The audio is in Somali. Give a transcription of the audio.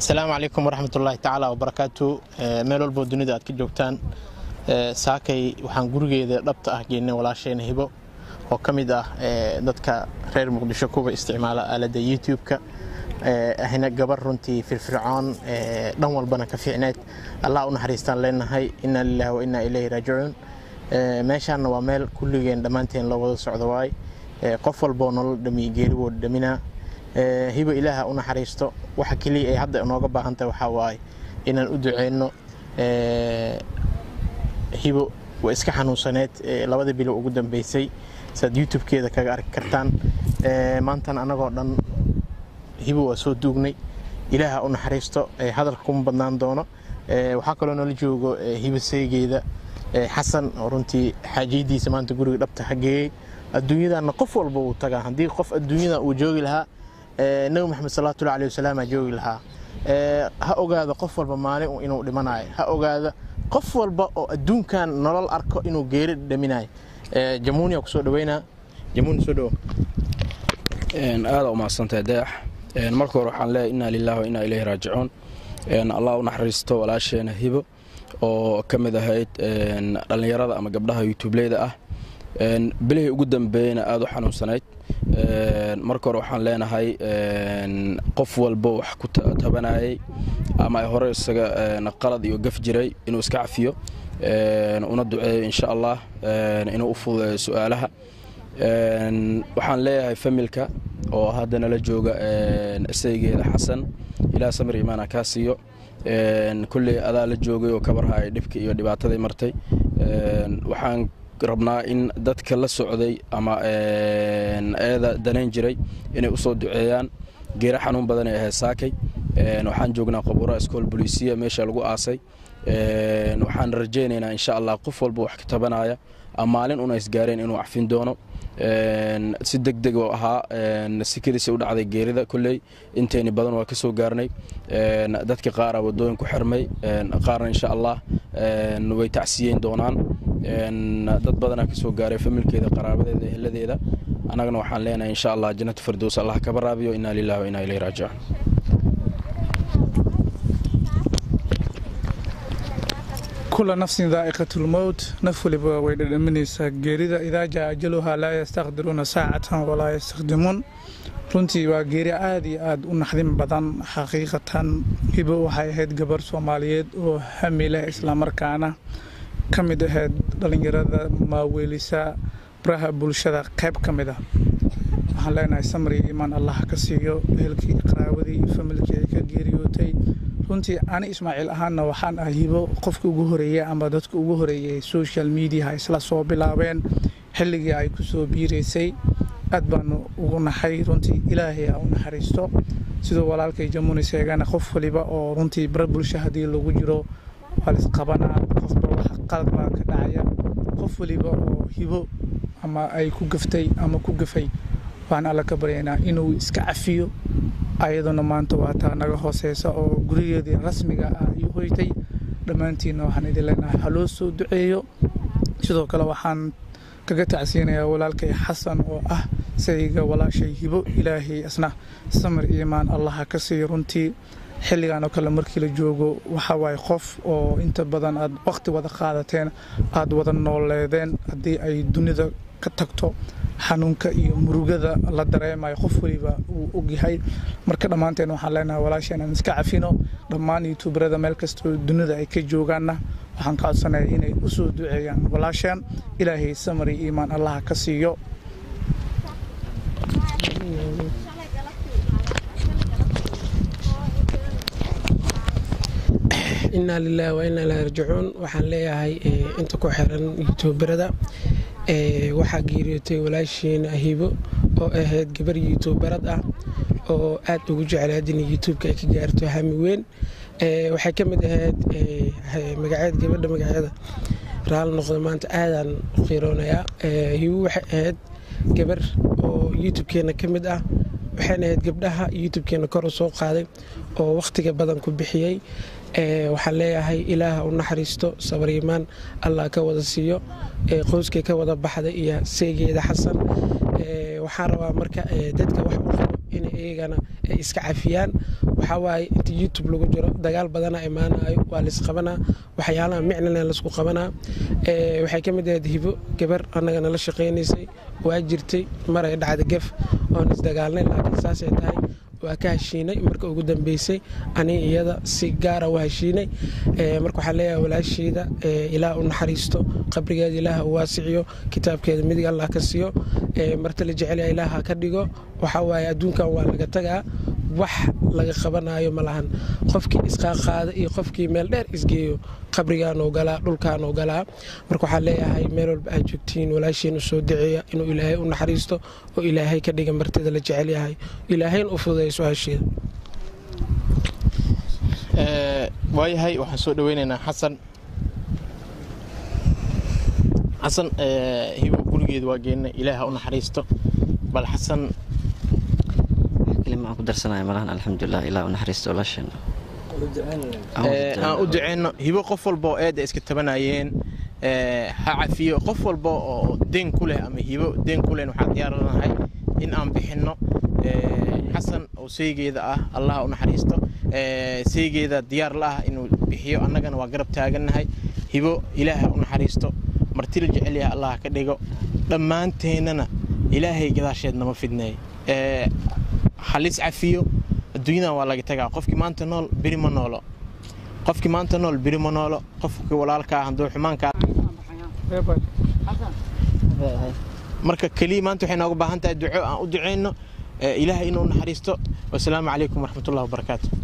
asalaamu calaykum waraxmat ullaahi tacaala wabarakaatu meel walboo dunida aad ka joogtaan saakay waxaan gurigeeda dhabta ah geynay walaashayna hibo oo ka mid ah dadka reer muqdisho kuwa isticmaala aaladda youtube-ka ahna gabar runtii firfircoon dhan walbana ka fiicneed allah u naxariistaan leenahay inaa lilahi wa inaa ilayhi raajicuun meeshaanna waa meel kulligeen dhammaanteen loo wada socdo waay qof walboo nolol dhami geerigooda dhaminaa hibo ilaaha u naxariisto waxa keliya ay hadda inooga baahan tahay waxaa waaye inaan u duceyno hibo waa iska xanuunsaneed labada bilo ugu dambeysay saad youtube-keeda kaga arki kartaan maantan anagoo dhan hibo waa soo duugnay ilaaha u naxariisto hadalka kuma badnaan doono waxaa kaloo nala joogo hibo seegeeda xasan oo runtii xaajiyadiisa maanta guriga dhabta hageeyey adduunyadana qof walba wuu tagaa haddii qof adduunyada uu joogi lahaa nabi maxamed salawatullahi alih wasalaamaa joogi lahaa ha ogaada qof walba maalin inuu dhimanayo ha ogaada qof walba oo adduunkan nolol arko inuu geeri dhaminayo jamuuniya kusoo dhaweynaa jamuuni soo dhawo aada u mahadsantahay dayax marka hore waxaan leeyahay inaa lilahi wa inaa ilayhi raajicuun allah u naxariisto walaasheena hibo oo ka mid ahayd dhallinyarada ama gabdhaha yutubleyda ah bilihii ugu dambeeyeyna aada u xanuunsanayd marka hore waxaan leenahay qof walba wax ku tabanayay ama ay hore isaga qalad iyo gaf jiray inuu iska cafiyo una duceeyo insha allah inuu u fududeeyo su-aalaha waxaan leeyahay familka oo hadda nala jooga isaygeeda xasan ilaa samir imaana kaa siiyo kulley adaa la joogay oo kabarhaay dhibka iyo dhibaatadii martay waxaan rabnaa in dadka la socday ama eeda danayn jiray inay u soo duceeyaan geera xanuun badan ay ahayd saakay waxaan joognaa qabuura iskool bolisiya meesha lagu aasay waxaan rajaynaynaa insha allah qof walba wax ka tabanaya maalin una isgaareen inuu cafin doono si deg deg oo ahaa sikadiisa u dhacday geerida kolley intayni badan waa ka soo gaarnay dadka qaara wadooyin ku xirmay qaarna insha allah way tacsiyeyn doonaan dad badanaa ka soo gaaray familkeeda qaraabadeeda eheladeeda annagana waxaan leenahay insha allah jannatu fardows allah kaba raabiyo inaa lillahi wa inaa ilayhi raajicuun kula nafsin daa'iqatulmowt naf waliba way dhadhaminaysaa geerida idaa jaa ajaluhaa laa yastaqdiruuna saacatan walaa yastakdimuun runtii waa geeri aad iyo aad u naxdin badan xaqiiqatan hibo waxay ahayd gabar soomaaliyeed oo hami leh islamarkaana ka mid ahayd dhallinyarada maaweelisa baraha bulshada qayb ka mid ah waxaan leenahay samri imaan allah ka siiyo ehelkii qaraawadii iyo familkii ay ka geeriyootay runtii ani ismaaciil ahaanna waxaan ah hibo qofka ugu horeeyey ama dadka ugu horeeyey social mediaha isla soo bilaabeen xilligii ay ku soo biiraysay aad baanu ugu naxay runtii ilaahay ha u naxariisto siduu walaalkay jamuni sheegana qof waliba oo runtii bara bulsho haddii lagu jiro waa laisqabanaa qofba wax qalad baa ka dhacaya qof waliba oo hibo ama ay ku gaftay ama ku gafay waxaan alla ka baryaynaa inuu iska cafiyo ayaduna maanta waa taa naga hooseysa oo gurigeedii rasmiga ah iyo hoytay dhammaantiinna waxaan idin leenahay ha loo soo duceeyo sidoo kale waxaan kaga tacsiinayaa walaalkay xasan oo ah sayga walaashay hibo ilaahay asna samir iimaan allaha ka siiyo runtii xilligan oo kale markii la joogo waxa waaye qof oo inta badan aad waqti wada qaadateen aad wada nooleedeen haddii ay dunida ka tagto xanuunka iyo murugada la dareemayo qof waliba uu ogyahay marka dhammaanteen waxaan leenahay walaasheen aan iska cafino dhammaan youtuberada meel kastoo dunida ay ka joogaanna waxaan ka codsanaya inay u soo duceeyaan walaasheen ilaahay samari iimaan allaha ka siiyo inaa lilahi wa inaa ilahi rajicuun waxaan leeyahay inta ku xiran youtuberada waxaa geeriyootay walaashiina hibo oo ahayd gabar youtuberad ah oo aad ugu jeclaad in youtubeka ay ka gaarto hami weyn waxay ka mid ahayd magaceed gabadha magaceeda raal noqda maanta aadaan u qiiroonayaa hibo waxay ahayd gabar oo youtubkeena ka mid ah waxayna ahayd gabdhaha youtubkeena kor u soo qaaday oo wakhtiga badan ku bixiyey waxaan leeyahay ilaaha u naxariisto sabriimaan allah ka wada siiyo qoyskay ka wada baxday iyo seegeeda xasan waxaan rabaa marka dadka wax u qabo in iyagana ay iska cafiyaan waxaa waaye inta youtube lagu jiro dagaal badana imaanayo waa laisqabanaa waxyaalaha micnana laisku qabanaa waxay ka mid ahayd hibo gabar annaga nala shaqaynaysay waa jirtay maray dhacda gef oon isdagaalnay laakiin saasay tahay waa ka heshiinay marka ugu dambeysay ani iyada si gaara u heshiinay marka waxaa leeyahay walaasheyda ilaah u naxariisto qabrigeeda ilaah u waasiciyo kitaabkeeda midig allah ka siiyo marta la jecelya ilaah ha ka dhigo waxaa waaye adduunkan waa laga tagaa wax laga qabanayo ma lahan qofkii isqaaqaada iyo qofkii meel dheer isgeeyo qabrigaanuu galaa dhulkaanuu galaa marka waxaa leeyahay meel walba aad joogtiin walaashiin u soo daceeya inuu ilaahay u naxariisto oo ilaahay ka dhiga martida la jecel yahay ilaahayna u fududeeya su-aasheeda waayahay waxaan soo dhaweynaynaa xasan xasan hibo gurigeeda waa geena ilaaha u naxariisto bal xasan kelima aan ku darsanaya malahan alxamdulilah ilaa u naxariisto walaasheen aan u duceyno hibo qof walba oo eedda iska tabanayeen ha cafiyo qof walba oo deen ku leh ama hibo deen ku leh waxaan diyaaranahay in aan bixinno xasan oo seygeeda ah allah u naxariisto seygeeda diyaar la ah inuu bixiyo annagana waa garab taagannahay hibo ilaaha u naxariisto martila jecel yaha allah ka dhigo dhammaanteennana ilaahay gadaasheed nama fidneey halis cafiyo adduunyadan waa laga tagaa qofkii maanta nool beri ma noolo qofkii maanta nool beri ma noolo qofkii walaalkaa hadduu xumaankaa marka keliya maanta waxay nooga baahan tahay duco aan u duceyno ilaahay inuu naxariisto wasalaamu calaykum waraxmatullahi wabarakaatu